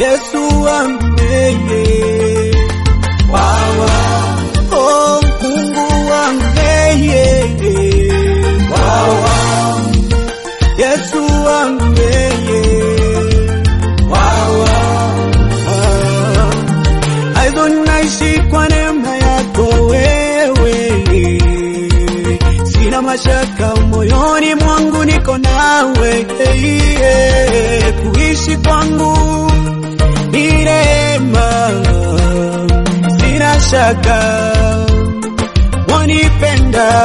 Yesu wangu yeye. Wawa, oh Mungu wangu yeye. Wawa, Yesu wangu yeye. Wawa, aizo naishi kwa neema yako wewe, sina mashaka moyoni mwangu, niko nawe yeah. Kuishi kwangu ni neema, sina shaka wanipenda,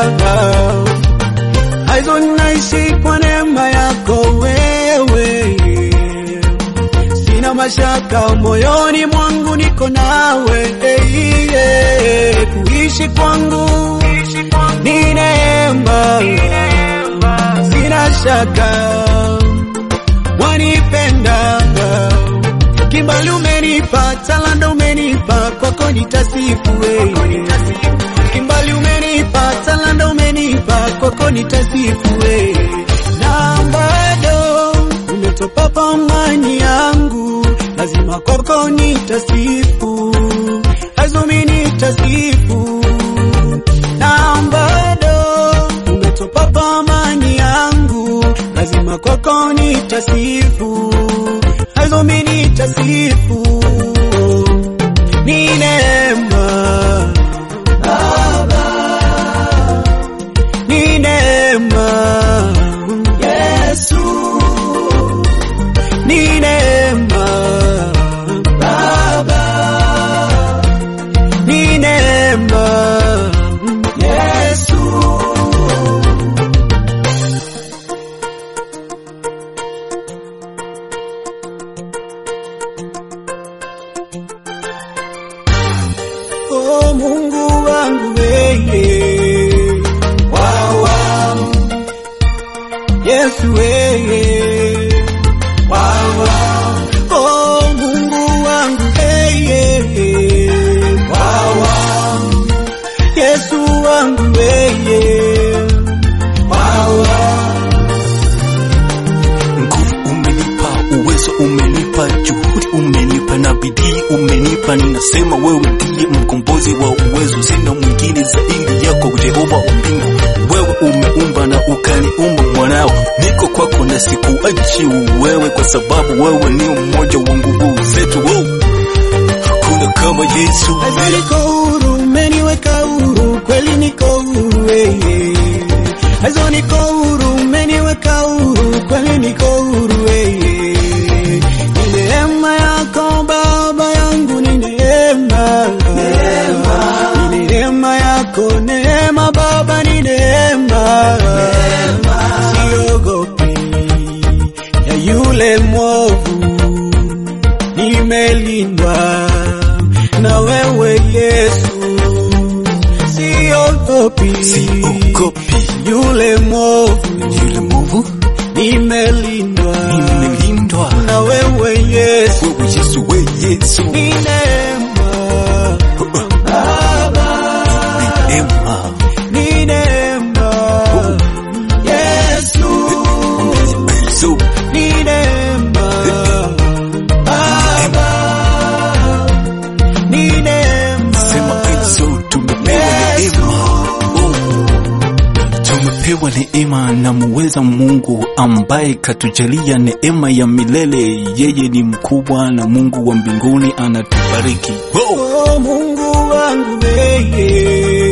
aizo naishi kwa neema yako wewe sina mashaka moyoni mwangu, niko nawe eh, eh, kuishi kwangu ni neema, sina shaka wanipenda. Kimbali umenipa, talanta umenipa, kwako nitasifu wewe. Kimbali umenipa, talanta umenipa, kwako nitasifu wewe. Na bado umetopa pamani yangu, lazima kwako nitasifu, lazima nitasifu. Na bado umetopa pamani yangu, lazima kwako nitasifu, lazima nitasifu. Ni neema ni neema Yesu, ni neema Baba, ni neema Yesu. Oh Mungu wangu wewe, wawa Yesu wewe, wawa Oh Mungu wangu wewe, wawa Yesu wangu wewe, wawa Nguvu umenipa, uwezo umenipa, juhudi umenipa na bidii umenipa. Ninasema wewe ndiye mkombozi wa uwezo, sina mwingine zaidi yako, Jehova wa mbingu. Wewe umeumba na ukaniumba mwanao, niko kwako na sikuachi wewe, kwa sababu wewe ni mmoja wa nguvu zetu. Wow. Hakuna kama Yesu. Azi niko huru, umeniweka huru, kweli niko huru wewe. Azo niko huru, umeniweka huru, kweli niko huru wewe. Ni neema yako Baba yangu, ni neema. Ni neema yako, neema Baba, ni neema. Siogopi ya yule mwovu nimelindwa na wewe Yesu, siogopi Siogopi yule mwovu, yule mwovu, nimelindwa nimelindwa na wewe Yesu, wewe Yesu, we Yesu. ni neema Baba, Neema. ni neema Yesu, Yesu. ni neema Baba, ni neema Sema Yesu, tumepewa neema. Oh. Tumepewa neema na muweza Mungu ambaye katujalia neema ya milele. Yeye ni mkubwa na Mungu wa mbinguni anatubariki. Oh. Oh, Mungu wangu wewe